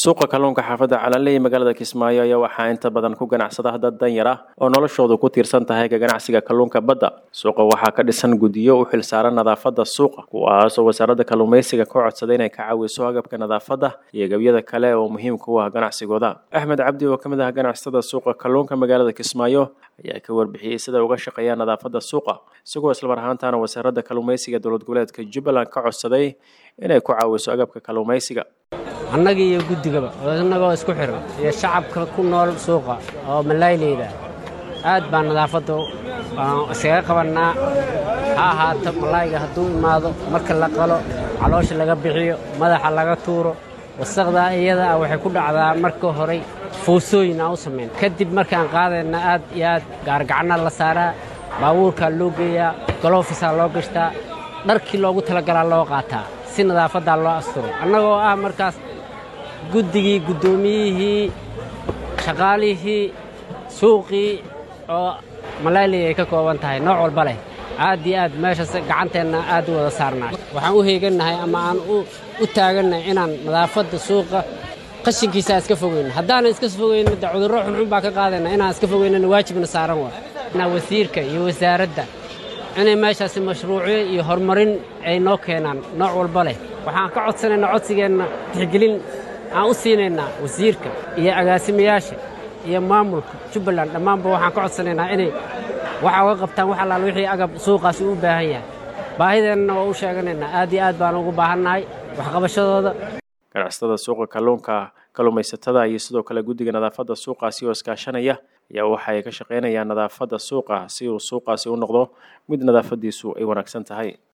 suuqa kalluunka xaafadda calanley magaalada kismaayo ayaa waxaa inta badan ku ganacsada dad danyar ah oo noloshoodu ku tiirsan tahay ka ganacsiga kalluunka badda suuqa waxaa ka dhisan guddiyo u xilsaaran nadaafadda suuqa kuwaasoo wasaaradda kalluumaysiga ka codsaday inay ka caawiso agabka nadaafadda iyo gabyada kale oo muhiimka u ah ganacsigooda axmed cabdi oo ka mid ah ganacsatada suuqa kalluunka magaalada kismaayo ayaa ka warbixiyey sida uga shaqeeyaan nadaafadda suuqa isagoo islamar ahaantaana wasaaradda kalluumaysiga dowlad goboleedka jubbaland ka codsaday inay ku caawiso agabka kalluumaysiga annagii iyo guddigaba oo innagoo isku xiran iyo shacabka ku nool suuqa oo malaayleyda aad baan nadaafadda iskaga qabannaa ha ahaato malaayga hadduu imaado marka la qalo caloosha laga bixiyo madaxa laga tuuro wasaqdaa iyada ah waxay ku dhacdaa marka horey foosooyin aan u samayn kadib markaan qaadayna aad iyo aad gaargacna la saaraa baabuurkaa loo geeyaa galofisaa loo gashtaa dharkii loogu talagalaa loo qaataa si nadaafaddaa loo asturay annagoo ah markaas guddigii guddoomiyihii shaqaalihii suuqii oo malaaliya ay ka kooban tahay nooc walba leh aad iyo aad meeshaas gacanteenna aad u wada saarnaa waxaan u heegannahay ama aan u taagannahay inaan nadaafadda suuqa qashinkiisa iska fogeyno haddaanan iska fogeyno de cudurro xunxun baa ka qaadayna inaan iska fogeynana waajibna saaran waa wasiirka iyo wasaaradda inay meeshaasi mashruucyo iyo horumarin ay noo keenaan nooc walba leh waxaan ka codsanaynaa codsigeenna tixgelin aan u siinaynaa wasiirka iyo agaasimayaasha iyo maamulka jubbaland dhammaanba waxaan ka codsanaynaa inay waxa uga qabtaan wax allaal wixii agab suuqaasi u baahan yahay baahideennana waa u sheeganaynaa aad iyo aad baan ugu baahannahay waxqabashadooda ganacsatada suuqa kalluunka kalluumaysatada iyo sidoo kale guddiga nadaafadda suuqaasi oo iskaashanaya ayaa waxa ay ka shaqaynayaan nadaafadda suuqa si uu suuqaasi u noqdo mid nadaafaddiisu ay wanaagsan tahay